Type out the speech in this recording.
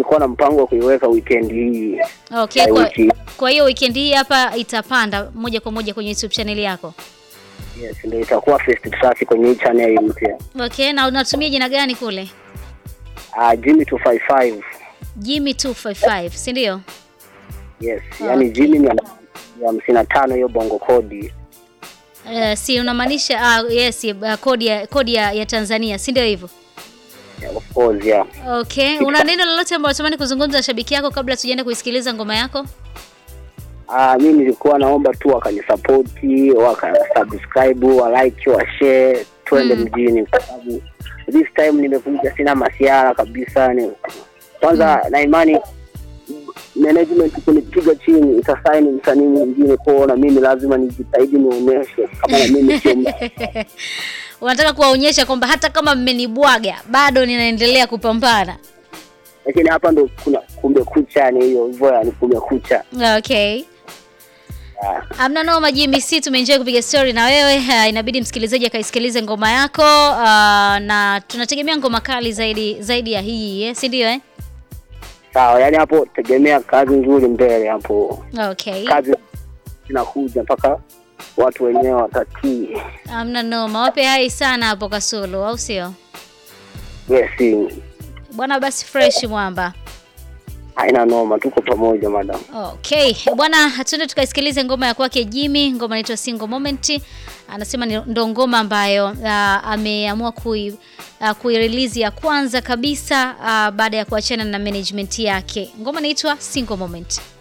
nilikuwa na mpango wa kuiweka weekend hii Okay, ya kwa, wiki. kwa hiyo weekend hii hapa itapanda moja kwa moja kwenye YouTube channel yako. Yes, ndio itakuwa first trust kwenye hii channel mpya. Okay, na unatumia jina gani kule? Ah, Jimmy 255. Jimmy 255, si ndio? Yes, yani Okay. Jimmy ni ya ya hamsini na tano hiyo bongo kodi. Uh, si unamaanisha ah, yes, uh, kodi ya kodi ya, ya Tanzania, si ndio hivyo? Yeah, of course, yeah. Okay, una neno lolote ambalo unatamani kuzungumza na shabiki yako kabla tujaenda kuisikiliza ngoma yako? Ah, mimi nilikuwa naomba tu wakanisapoti, wakasubscribe, wa like, wa share, twende Mm. mjini kwa sababu this time nimekuja sina masiara kabisa ni kwanza na imani management kunipiga chini itasaini msanii mwingine kwao, na mimi lazima nijitahidi nionyeshe kama na mimi sio mtu. Unataka kuwaonyesha kwamba hata kama mmenibwaga bado ninaendelea kupambana. lakini hapa ndo kuna kumbe kucha, yani hiyo hivyo, yani kumbe kucha. Okay. Ah, Amna noma Jimmy, si tumeenjoy kupiga story na wewe. Uh, inabidi msikilizaji akaisikilize ngoma yako uh, na tunategemea ngoma kali zaidi zaidi ya hii eh? si ndio eh? sawa, yani hapo tegemea kazi nzuri mbele hapo, Okay. kazi zinakuja mpaka watu wenyewe watatii. Amna noma, wape hai sana hapo Kasulu, au sio Yes, bwana? Basi fresh mwamba. haina noma, tuko pamoja madam. Okay bwana, tuende tukaisikilize ngoma ya kwake Jimmy. Ngoma inaitwa Single Moment. Anasema ni- ndo ngoma ambayo uh, ameamua kui uh, kuirelease ya kwanza kabisa uh, baada ya kuachana na management yake. Ngoma inaitwa Single Moment.